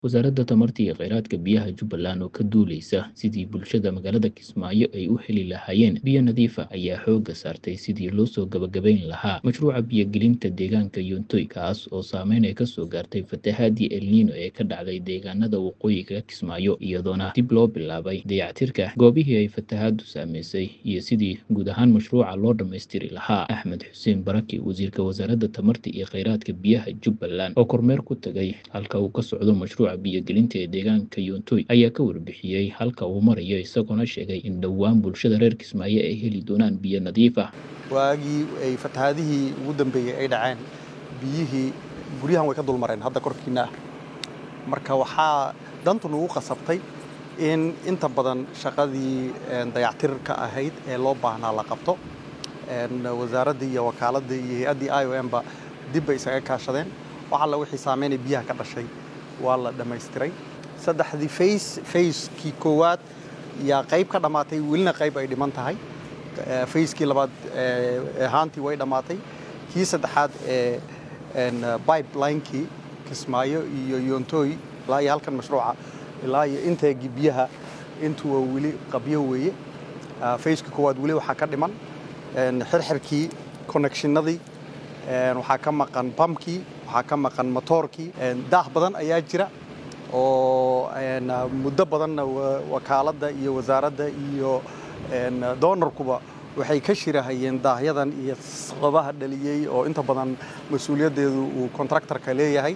Wasaaradda Tamarta iyo Kheyraadka Biyaha Jubbaland oo ka duuleysa sidii bulshada magaalada Kismaayo ay u heli lahaayeen biyo nadiif ah ayaa xoogga saartay sidii loo soo gabagabayn lahaa mashruuca biyo-gelinta deegaanka Yontoy kaas oo saameyn ay ka soo gaartay fatahaadii El Niino ee ka dhacday deegaanada waqooyiga Kismaayo iyadoona dib loo bilaabay dayactirka goobihii ay fatahaaddu saameysay iyo sidii guud ahaan mashruuca loo dhammaystiri lahaa Axmed Xuseen Baraki wasiirka wasaaradda tamarta iyo kheyraadka biyaha Jubbaland oo kormeer ku tagay halka uu ka socdo mashruuca biyo-gelinta ee deegaanka Yontoy ayaa ka warbixiyey halka uu marayo isagoona sheegay in dhowaan bulshada reer Kismaayo ay heli doonaan biyo nadiif ah waagii ay fatahaadihii ugu dambeeyey ay dhaceen biyihii guryahan way ka dulmareen hadda korkiina ah marka waxaa dantu nagu qasabtay in inta badan shaqadii dayactirka ahayd ee loo baahnaa la qabto wasaaraddii iyo wakaaladda iyo hay-addii i o m ba dib bay isaga kaashadeen wax alla wixii saameynay biyaha ka dhashay waa la dhammaystiray saddexdii fays fayskii koowaad yaa qayb ka dhammaatay welina qayb ay dhiman tahay fayskii labaad ahaantii way dhammaatay kii saddexaad ee bibelinekii kismaayo iyo yontooy ilaa iyo halkan mashruuca ilaa iyo inteegii biyaha intuwa weli qabyo weeye fayskii koowaad weli waxaa ka dhiman xirxirkii connectionadii waxaa ka maqan bamkii waxaa ka maqan motoorkii daah badan ayaa jira oo muddo badanna wakaaladda iyo wasaaradda iyo doonarkuba waxay ka shirahayeen daahyadan iyo sababaha dhaliyey oo inta badan mas-uuliyaddeedu uu contractorka leeyahay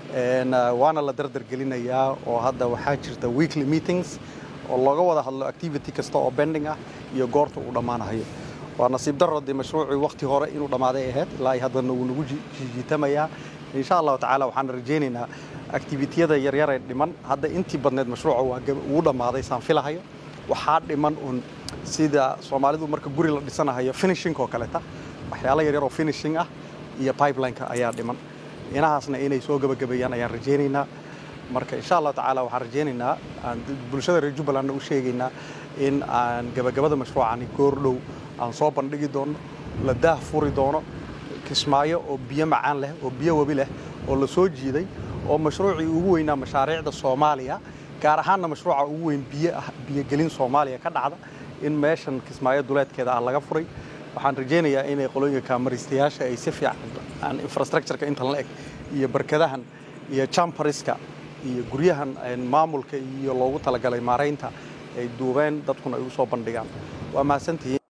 waana la dardargelinayaa oo hadda waxaa jirta weekly meetings oo looga wada hadlo activity kasta oo bending ah iyo goorta uu dhammaanahayo waa nasiib darro dee mashruucii wakhti hore inuu dhammaaday ahayd ilaa haddana wuu nagu jiitamayaa insha allahu tacaala waxaan rajaynaynaa activitiyada yaryar ee dhiman hadda intii badneed mashruuca wuu dhammaaday saan filahayo waxaa dhiman un sida soomaalidu marka guri la dhisanahayo finishing oo kaleeta waxyaalo yaryar oo finishing ah iyo pipelineka ayaa dhiman inahaasna inay soo gabagabeeyaan ayaan rajaynaynaa marka insha allahu tacaala waxaan rajaynaynaa aan bulshada reer jubbalandna u sheegaynaa in aan gabagabada mashruucani goordhow aan soo bandhigi doono la daah furi doono kismaayo oo biyo macaan leh oo biyo webi leh oo la soo jiiday oo mashruucii ugu weynaa mashaariicda soomaaliya gaar ahaanna mashruuca ugu weyn biyogelin soomaaliya ka dhacda in meeshan kismaayo duleedkeeda ah laga furay waxaan rajaynayaa inay qolooyinka maristayaasha ay si fiican infrastructureka intan la eg iyo barkadahan iyo jampariska iyo guryahan maamulka iyo loogu talagalay maaraynta ay duubeen dadkuna ay u soo bandhigaan waa mahadsantihiin